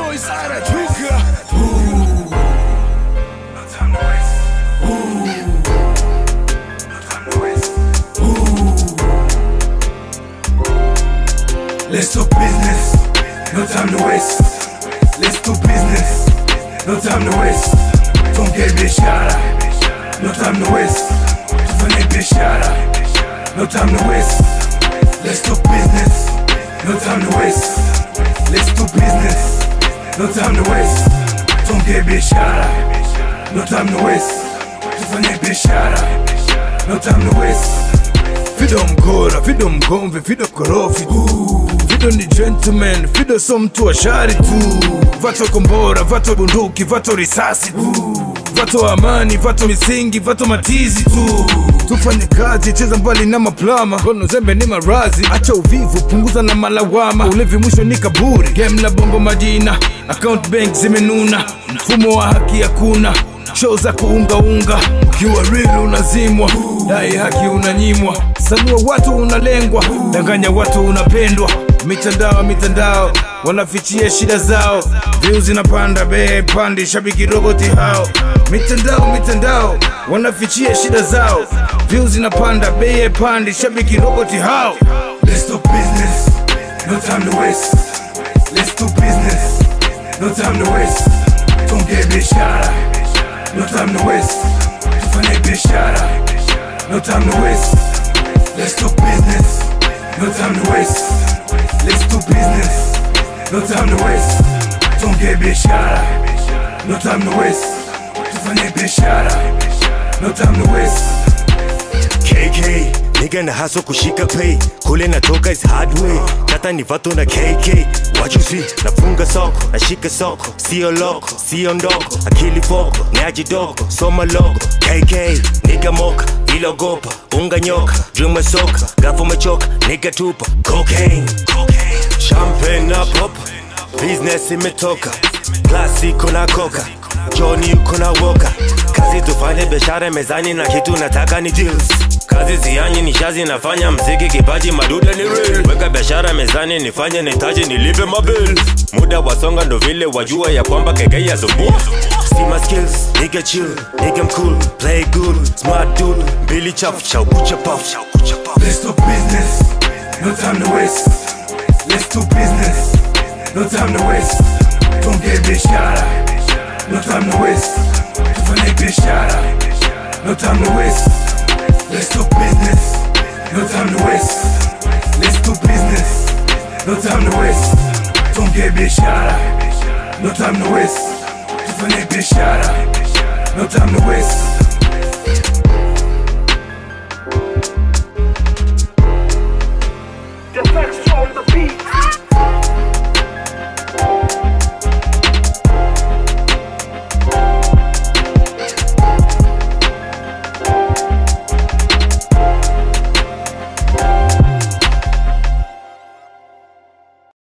boys Sara Tuka. Let's do business, no time to waste. Let's do business, no time to waste. Tuongee biashara, no time to waste. Tufanye biashara, no time to waste. Let's do business, no time to waste. Let's do business, no time to waste. Tuongee biashara, no time to waste. Tufanye biashara, no time to waste. Fido mgora, Fido mgomvi, Fido korofi tu. Fido ni gentleman, Fido so mtu wa shari tu. Vato kombora, vato bunduki, vato risasi tu. Vato amani, vato misingi, vato matizi tu. Tufanye kazi, cheza mbali na maplama. Kono zembe ni marazi, acha uvivu, punguza na malawama. Ulevi mwisho ni kaburi, game la bongo majina. Account bank zimenuna, mfumo wa haki hakuna show za kuungaunga ukiwa real unazimwa dai haki unanyimwa sanua watu unalengwa danganya watu unapendwa mitandao mitandao wanafichia shida zao views zinapanda bei pandi shabiki roboti hao mitandao mitandao wanafichia shida zao views zinapanda bei pandi shabiki roboti hao Let's do business, no time to waste. Let's do business, no time to waste. Tuongee biashara, no time to waste. Tufanye biashara, no time to waste. Let's do business, no time to waste. Let's do business, no time to waste. Tuongee biashara, no time to waste. Tufanye biashara, no time to waste. KK nigga na haso kushika pay kule natoka is hard way tata ni vato na KK what you see nafunga soko nashika soko sio loko sio ndoko akili foko nyaji dogo soma logo KK nigga moka ilogopa unga nyoka dream soka gafu mechoka nigga tupa cocaine champagne na pop business imetoka klasiko na koka Johnny uko na woka kazi tufanye biashara mezani na kitu nataka ni deals kazi zianyi ni shazi nafanya mziki kipaji maduda ni real weka biashara mezani nifanye nitaji nilipe mabil muda wasonga ndo vile wajua ya kwamba keke ya zumbua See my skills, nigga chill, nigga I'm cool, play good, smart dude, Billy chafu, chaukucha puff, Let's do business, no time to waste. Let's do business, no time to waste. Tuongee biashara, no time to waste. Tufanye biashara, no time to waste. Let's do business, no time to waste. Let's do business, no time to waste. Tuongee biashara, no time to waste. Tufanye biashara, no time to waste.